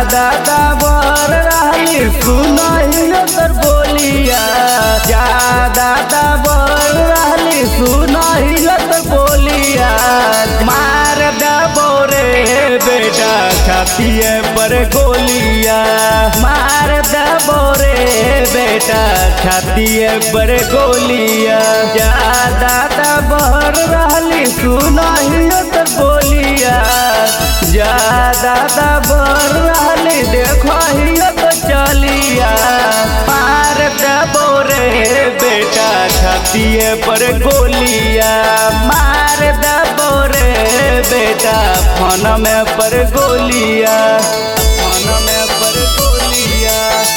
दादा बर रहली सुनही तर बोलिया जा दादा बर रहली सुनही तर बोलिया मार दबो रे बेटा छातिए पर गोलिया मार दबो रे बेटा छातिए पर गोलिया जा दादा बर रहली सुनही तर बोलिया जा दादा बर रहली देखो तो चलिया मार दबो रे बेटा छातिए पर गोलिया मार दबो रे बेटा फोन में पर गोलिया फोन में पर गोलिया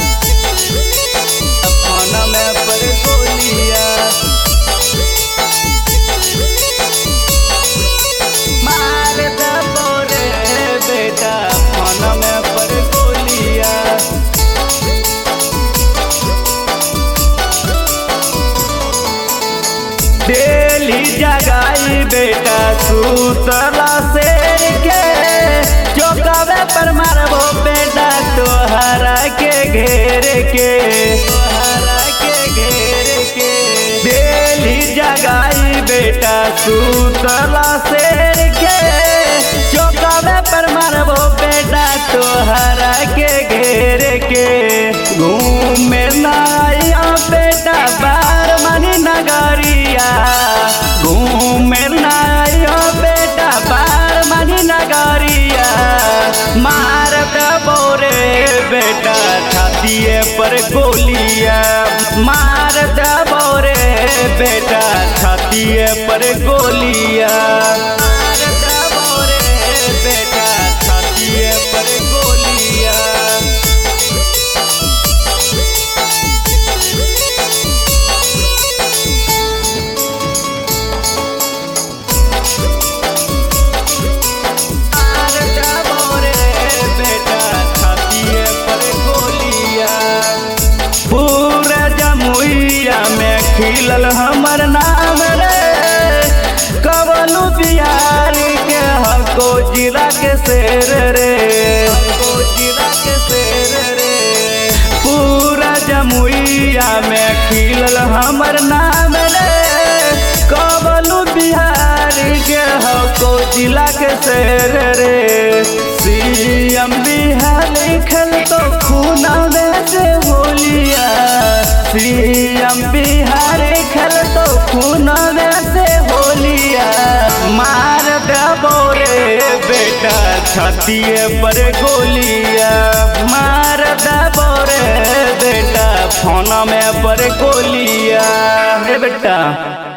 फोन में पर गोलिया मार दबो रे बेटा फोन में पर गोलिया डेली जगाई बेटा सूतला शेर के चौकावे पर मारबो बेटा तोहरा के घेर के तोहरा के घेर के डेली जगाई बेटा सूतला शेर के चौकावे पर मारबो बेटा तोहरा के घेर के घूमे नाया बेटा बार मनी नगरिया घूमे नाया बेटा बार मनी नगरिया मार दबो रे बेटा छातिए पर गोलिया मार दबो रे बेटा छातिए पर गोलिया मार दबो रे बेटा छातिए पर गोलिया मार दबो रे बेटा छातिए पर गोलिया पूरा जमुइया में खिलल हमर नाम रे कवलू बिहार के हको जिला के शेर रे हको जिला के शेर रे पूरा जमुइया में खिलल हमर नाम रे कवलू बिहार के हको जिला के शेर रे सीएम बिहार लिखल तो खूना में से होलिया सीएम बिहार लिखल तो खूना में से होलिया मार दबो रे बेटा छातिए पर गोलिया मार दबो रे बेटा फोन में पर गोलिया रे बेटा